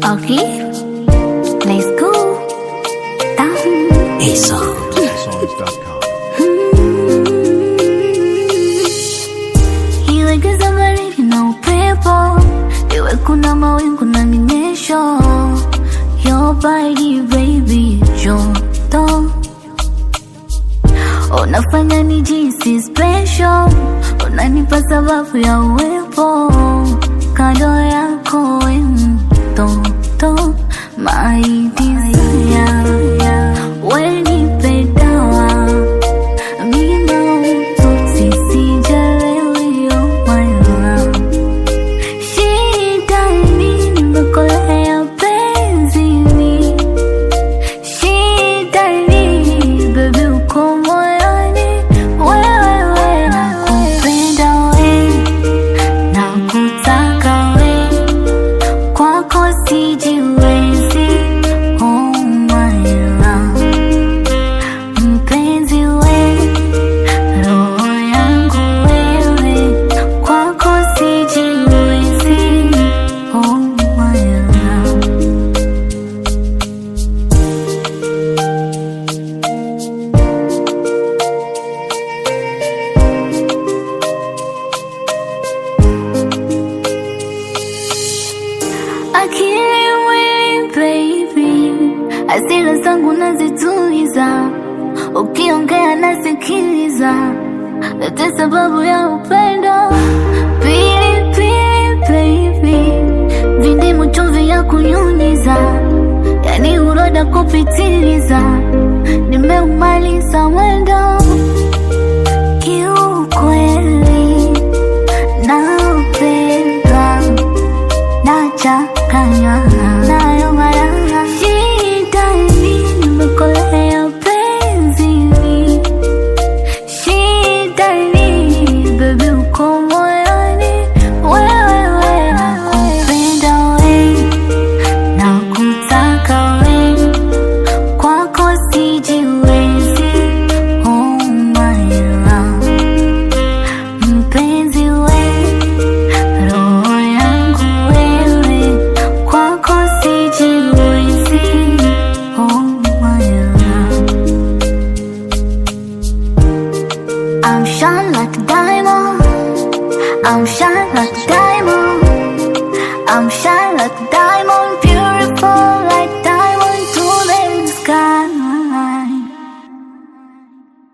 Okay, let's go. Down. Songs.com. Iwe giza baridi na upepo, iwe kuna mawingu na minyesho, your body baby joto unafanya nijisi special, unanipa sababu ya uwepo kando yako we mtoto my desire, we nipe dawa Mina ututi sijalewi oh my love Shida ni nimekolea penzini Shida ni baby uko moyoni Wewe we nakupenda we Nakutaka we Kwako sijiwezi oh my love Mpenzi we roho yangu wewe kwako sijiwezi oh my love akili mwili baby asila zangu nazituliza ukiongea nasikiliza yote sababu ya upendo pili pili baby vindimu chumvi ya kunyunyiza yani uroda kupitiliza nimeumaliza mwendo kiukweli napenda nachanganywa nayo mara shida ni nimekolea penzini shida ni bebi uko moyoni wewe we nakupenda we nakutaka we kwako sijiwezi oh my love mpenzi we roho yangu wewe kwako sijiwezi oh my love I'm shine like a diamond I'm shine like a diamond I'm shine like a diamond